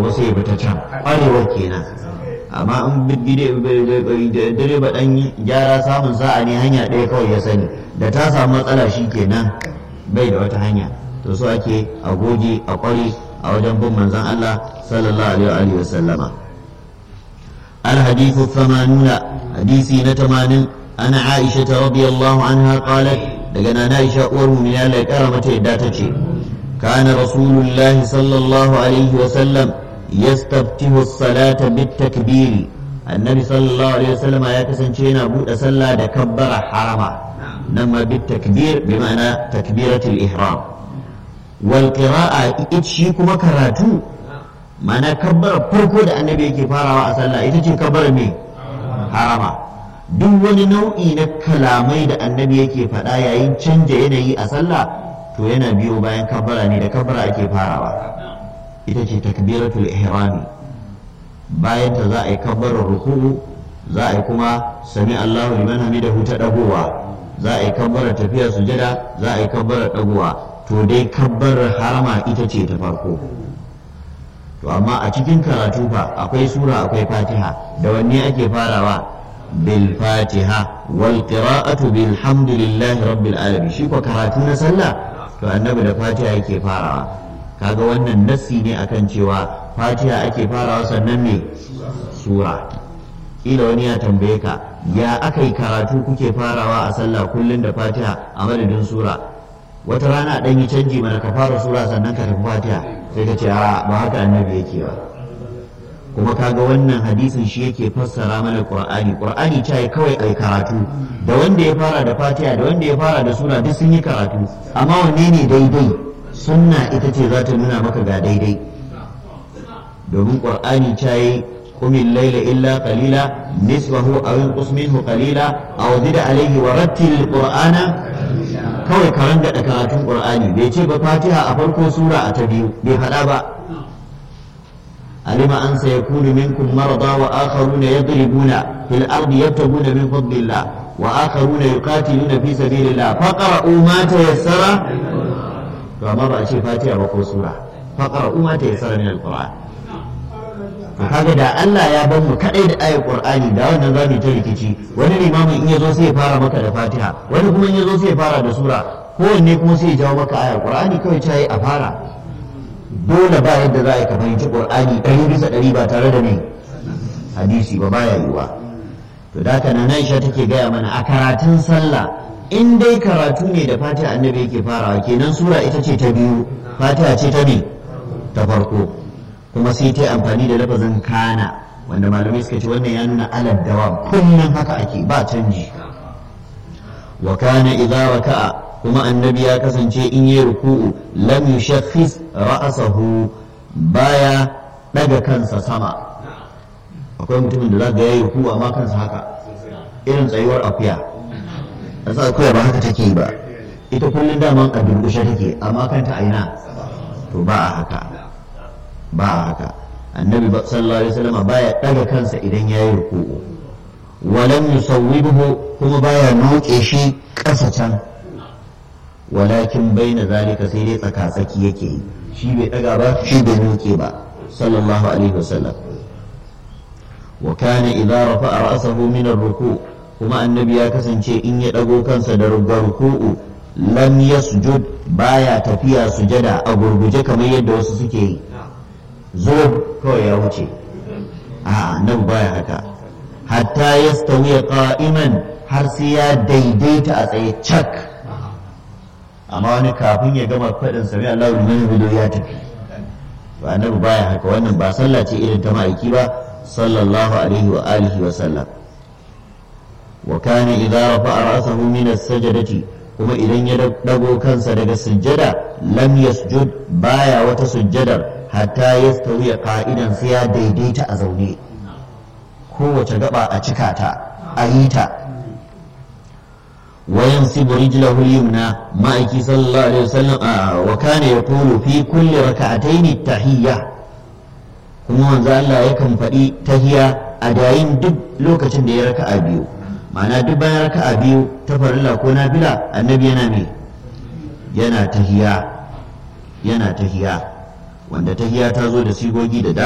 ba sai ya bi ta can ƙwarewar kenan amma in direba ɗan gyara samun sa'a ne hanya ɗaya kawai ya sani da ta samu matsala shi kenan bai da wata hanya to so ake a goge a ƙware a wajen bin manzon Allah sallallahu alaihi wa sallama الحديث الثمانون حديثي نتمان أنا عائشة رضي الله عنها قالت لقنا نائشة أور من الله كرمة داتتي كان رسول الله صلى الله عليه وسلم يستفتح الصلاة بالتكبير النبي صلى الله عليه وسلم يا كسنشينا بود صلى دكبر حرما نما بالتكبير بمعنى تكبيرة الإحرام والقراءة إتشيكما كراتو mana kabbar farko da annabi yake farawa a sallah ita ce kabbar me harama duk wani nau'i na kalamai da annabi yake faɗa yayin canja yanayi a sallah to yana biyo bayan kabbara ne da kabbara ake farawa ita ce takbiratul ihrami bayan ta za a yi kabbarar ruku'u za a yi kuma sami Allahu liman hamidahu ta dagowa za a yi kabbarar tafiya sujada za a yi kabbarar dagowa to dai kabbarar harama ita ce ta farko to amma a cikin karatu fa akwai sura akwai fatiha da wanne ake farawa bil fatiha wal qira'atu bilhamdulillahi rabbil alamin shi ko karatu na sallah to annabi da fatiha yake farawa kaga wannan nassi ne akan cewa fatiha ake farawa sannan me sura kila wani ya tambaye ka ya aka yi karatu kuke farawa a sallah kullum da fatiha a madadin sura wata rana dan yi canji mana ka fara sura sannan ka tafi fatiha sai ka ce a ba haka annabi yake ba kuma kaga wannan hadisin shi yake fassara mana qur'ani qur'ani ta yi kawai ai karatu da wanda ya fara da fatiha da wanda ya fara da sura duk sun yi karatu amma wanne ne daidai sunna ita ce za ta nuna maka ga daidai domin qur'ani ta yi قم الليل إلا قليلا نصفه أو انقص منه قليلا أو زد عليه ورتل القرآن kawai karan da karatun qur'ani bai ce ba fatiha a farko sura a ta biyu bai faɗa ba alima an sayakunu minkum marada wa akharuna yadribuna fil ardi yabtaguna min fadlillah wa akharuna yuqatiluna fi sabilillah faqra'u ma tayassara to amma ba a ce fatiha ba ko sura faqra'u ma tayassara min alquran kaga da Allah ya bar mu kadai da ayar Qur'ani da wannan zamu ta rikici wani limamin in yazo sai ya fara maka da Fatiha wani kuma in yazo sai ya fara da sura kowanne kuma sai ya jawo maka ayar Qur'ani kawai ta yi a fara dole ba yadda za a yi ka fahimci Qur'ani ɗari bisa ɗari ba tare da ne hadisi ba baya yiwa to da haka nan Aisha take gaya mana a karatun sallah in dai karatu ne da Fatiha annabi yake farawa kenan sura ita ce ta biyu Fatiha ce ta ne ta farko kuma sai ta yi amfani da lafazin kana wanda malamai suka ce wannan ya nuna alad dawa kullum haka ake ba canji wa kana idza raka'a kuma annabi ya kasance in yi ruku'u lam yushakhis ra'sahu baya daga kansa sama akwai mutumin da zaka yayi ruku'u amma kansa haka irin tsayuwar akuya asa akuya ba haka take ba ita kullum daman a durkushe take amma kanta aina to ba a haka ba a haka annabi sallallahu alaihi wasallam baya daga kansa idan yayi ruku'u walam yusawwibuhu kuma baya noke shi ƙasa can walakin baina zalika sai dai tsaka tsaki yake yi shi bai daga ba shi bai noke ba sallallahu alaihi wasallam wa kana idza rafa'a ra'sahu min ar-ruku' kuma annabi ya kasance in ya dago kansa da ruku'u lam yasjud baya tafiya sujada a gurguje kamar yadda wasu suke yi zo kawai ya wuce a nan baya haka hatta ya stawiya qa'iman har sai ya daidaita a tsaye cak amma wani kafin ya gama faɗin sami Allah liman bido ya tafi ba annabi baya haka wannan ba sallah ce irin ta ma'aiki ba sallallahu alaihi wa alihi wa sallam wa kana idza rafa'a ra'sahu min as-sajdati kuma idan ya dago kansa daga sujjada lam yasjud baya wata sujjadar hatta ya stawiya ka'idan sai ya daidaita a zaune kowace gaba a cika ta a yi ta wayan sibu rijlahu yumna ma'aiki sallallahu alaihi wasallam wa kana yaqulu fi kulli raka'atayn tahiyya kuma manzo Allah yakan faɗi tahiyya a dayin duk lokacin da ya raka'a biyu ma'ana duk bayan raka'a biyu ta farilla ko nafila annabi yana me yana tahiyya yana tahiyya wanda tahiya ta zo da sigogi da